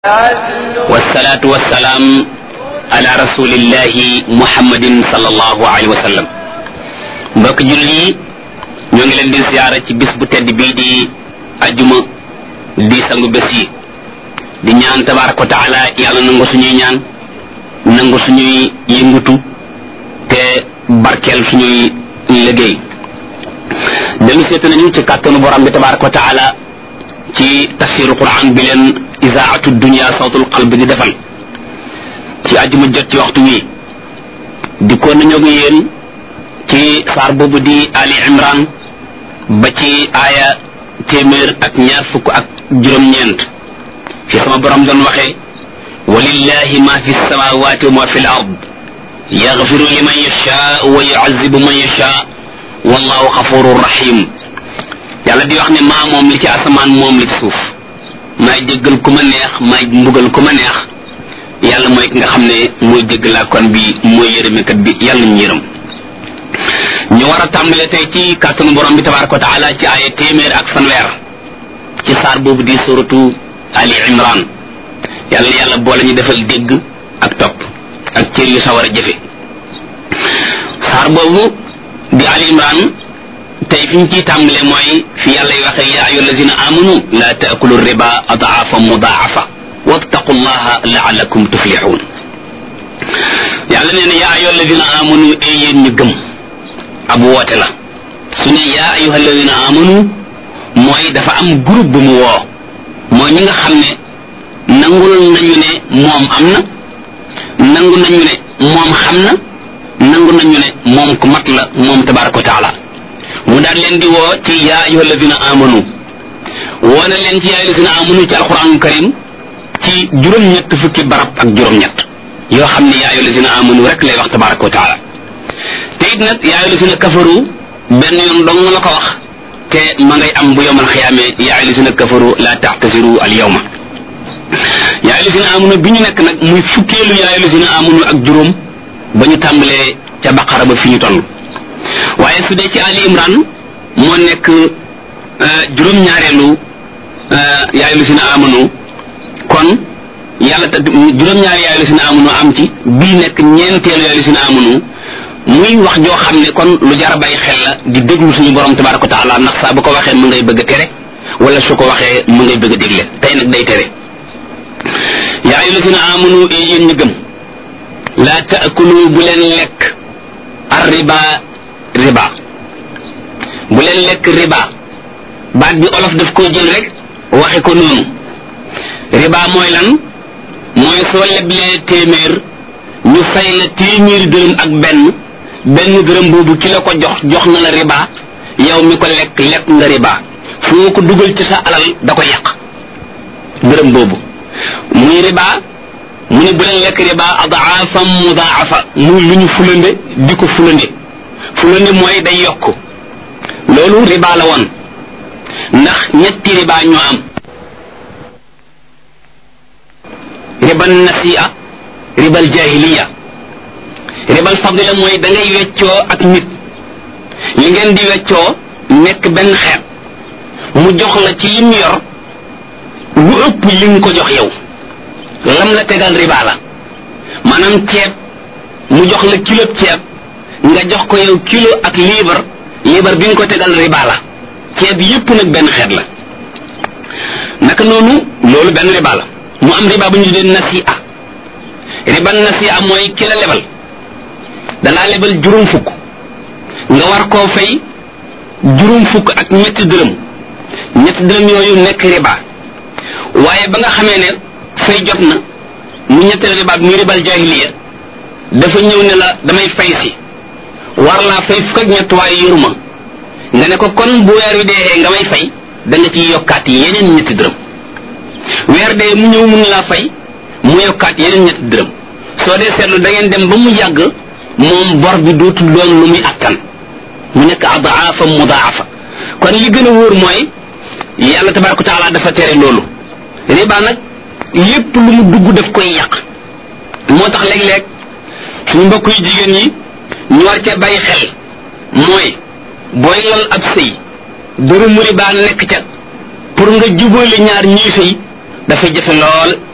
wasalaatu wasalaam ala rasulillahi muhammadin sallallahu alayhi wa sallam mbokk jullit yi ñoo ngi leen di ziyaara ci bis bu tedd bii di ajuma di sangu bés yi di ñaan tabaraka wa taala yàlla nangu suñuy ñaan nangu suñuy yëngutu te barkeel suñuy liggéey dellu seetu nañu ci kàttanu borom bi tabaraka wa taala ci tafsiru quran bi leen isaatu dunia sawtul qalbi di defal ci àjjuma jot ci waxtu wi di ko nañoo ngi yéen ci saar boobu di ali imran ba ci aaya téeméer ak ñaar fukk ak juróom-ñeent fi sama borom doon waxee walillahi ma fi samawati wa ma fi l ard yaxfiru liman yasha wa yuazibu man yasha wallahu xafurur rahim yàlla di wax ne maa moom li ci asamaan moom li ci suuf maay jéggal ku ma neex maay mbugal ku ma neex yàlla mooy ki nga xam ne mooy jéggalaa kon bi mooy yërëmekat bi yàlla ñu yërëm ñu war a tàmbale tey ci kàttanu borom bi tabaraka wa taala ci aaya téeméer ak fanweer ci saar boobu di suratu ali imran yàlla yàlla boole ñu defal dégg ak topp ak cër yu sawar a jëfe saar boobu di ali imran tey fi ñu ciy tàmbale mooy fi yàlla y waxee yaa ayyuha allazina amanu la taakulu riba adaafa mudaafa wattaqu llaha laalakum tuflixuun yàlla nee na yaa ayyuha allazina amanu ee yéen ñu gëm ab woote la su ne yaa ayyuha allazina amanu mooy dafa am groupe bu mu woo mooy ñi nga xam ne nangul nañu ne moom am na nangu nañu ne moom xam na nangu nañu ne moom ku mat la moom tabaraka wa taala mu daal leen di woo ci yaa ayyuha alladina amanu woo na leen ci yaa ayyuha alladina amanu ci alquranul karim ci juróom-ñett fukki barab ak juróom-ñett yoo xam ne yaa ayyuha alladina amanu rek lay wax tabaraka wa taala te it nag yaa ayyuha alladina kafaru benn yoon dong la ko wax te ma ngay am bu yowmal xiyaame yaa ayyuha alladina kafaru la taxtasiru al yawma yaa ayyuha alladina amanu bi ñu nekk nag muy fukkeelu yaa ayyuha alladina amanu ak juróom ba ñu tàmbalee ca baqara ba fi ñu toll waaye su dee ci Ali Imran moo nekk juróom-ñaareelu yaayu lu si na amanu kon yàlla ta juróom-ñaari yaayu lu si na amanu am ci bii nekk ñeenteelu yaayu lu si na amanu muy wax joo xam ne kon lu jar a bàyyi xel la di déglu suñu borom tabaraka wa taala ndax saa bu ko waxee mu ngay bëgg a tere wala su ko waxee mu ngay bëgg a dégle tey nag day tere yaayu lu si na amanu e yéen ñu gëm laa taakulu bu leen lekk ar riba riba bu leen lekk riba baat bi olof daf koo jël rek waxe ko noonu riba mooy lan mooy soo leblee téeméer ñu fay la téeméeri dërëm ak benn benn dërëm boobu ki la ko jox jox na la riba yow mi ko lekk lekk nga riba foo ko dugal ci sa alal da ko yàq dërëm boobu muy riba mu ne bu leen lekk riba adaafam mudaafa muy lu ñu fulande di ko fulande fulande mooy day yokk loolu riba la woon ndax ñetti riba ñoo am ribal nasiya ribal jahiliya ribal fadila mooy da ngay weccoo ak nit li ngeen di weccoo nekk benn xeet mu jox la ci lim yor lu ëpp li nga ko jox yow lam la tegal riba la maanaam ceeb mu jox la kilo ceeb nga jox ko yow kilo ak liibar liibar bi nga ko tegal riba la ceeb yépp nag benn xeet la naka noonu loolu benn riba la mu am riba bu ñu tuddee nasi'a riba nasi'a mooy ki la lebal dalaa lebal juróom fukk nga war koo fay juróom fukk ak ñetti dërëm ñetti dërëm yooyu nekk riba waaye ba nga xamee ne fay jot na mu ñetteel riba muy ribal jahiliya dafa ñëw ne la damay fay si war laa fay fukk ak ñett waaye yoruma nga ne ko kon bu weer wi dee nga may fay da nga ciy yokkaat yeneen ñetti dërëm weer dee mu ñëw mun laa fay mu yokkaat yeneen ñetti dërëm soo dee seetlu da ngeen dem ba mu yàgg moom bor bi dootul doon lu muy attan mu nekk adaafa mudaafa kon li gën a wóor mooy yàlla tabaraka taala dafa tere loolu riba nag lépp lu mu dugg daf koy yàq moo tax léeg-léeg suñu mbokk yu jigéen ñi ñu war cee bàyyi xel mooy booy lal ab sëy dërëmu riba nekk ca pour nga jubóole ñaar ñuy sëy dafay jafe lool